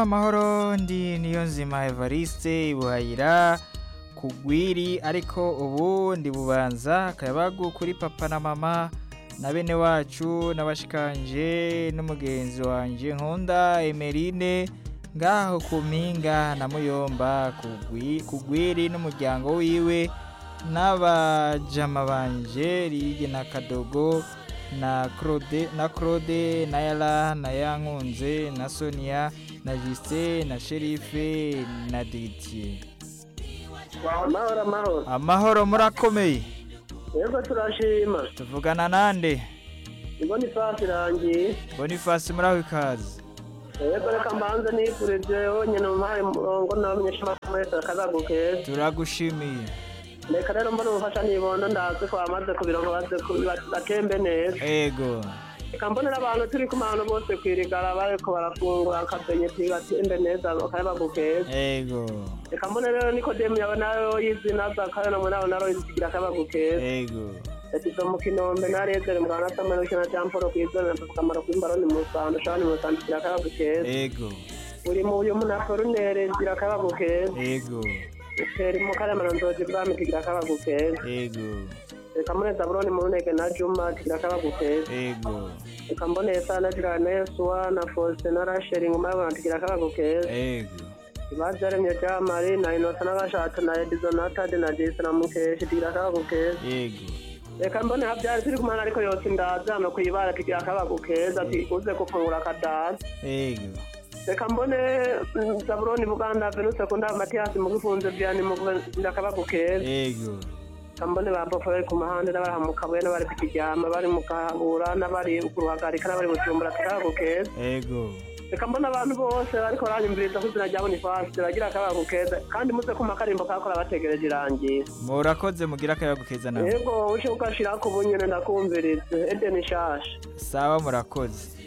amahoro ndi niyo nzima evariste ibuhayira kugwiri ariko ubu ndi bubanza akayabagu kuri papa na mama na bene wacu n'abashikanje n'umugenzi wanje nkunda emerine ngaho ku mpinga na muyomba kugwi- kugwiri n'umuryango wiwe n'abajama banje rige na kadogo na claude na claude na yala na yankunze na sonia na justin na sherife na didier amahoro amahoro amahoro murakomeye yego turashima tuvugana nande ibona ifasi irangiye boniface muraho ikaze yego reka mbanze nifurije wonyine umuhaye umurongo n'abamenyeshamakuru mwese akazagu keza turagushimiye reka rero mbona umufasha nibondo ndazi ko bamaze kubironka baze ku- ba- batembe neza ego reka mbonera abantu turi ku bantu bose kwirigara bariko barafungura akabenyeti batembe neza akayabagu keza ego reka mbone rero nikodemu yawe nayo y'izina zakayona mu nabo naro izigira akayabagu keza ego yashyize mu kinombe narezere mu rwanda samara ukina jean paul kwizera na kamaro kw'imbaroni mu rwanda ushobora mu rwanda igira akayabagu keza ego uri mu uyu muntu akorunere igira akayabagu keza ego utera mu karemano nzozi bwami kigira akayabagu keza ego reka mbone zaburoni mu runege na juma kigira akayabagu keza ego reka mbone sana gira na yesuwa na faustin na rasheli ngoma y'abantu kigira akayabagu keza ego ibabyaremye jean marie na inosa n'agashato na edizo na tade na jesi na mukeshi kigira akayabagu keza ego reka mbone habyari turi kumana ariko yose ndaza no kwibara kigira akayabagu keza ati uze gufungura akadaza ego reka mbone mm, zaburoni buganda venuse kunda matiyasi mu gifunze byani mu kugira akayabagu keza ego reka mbone ba bofa bari ku muhanda n'abari mu kabuye n'abari ku kiryama bari mu kahabura n'abari ku ruhagarika n'abari mu cyumbura akayabagu keza ego reka mbona abantu bose bariko baranyumviriza ko izina rya bonifasi bagira akayabagu keza kandi muze kuma akarimbo kakora bategereje irangira murakoze mugira akayabagu keza nawe yego ushe ugashirako ubunyene ndakumvirize edeni shasha sawa murakoze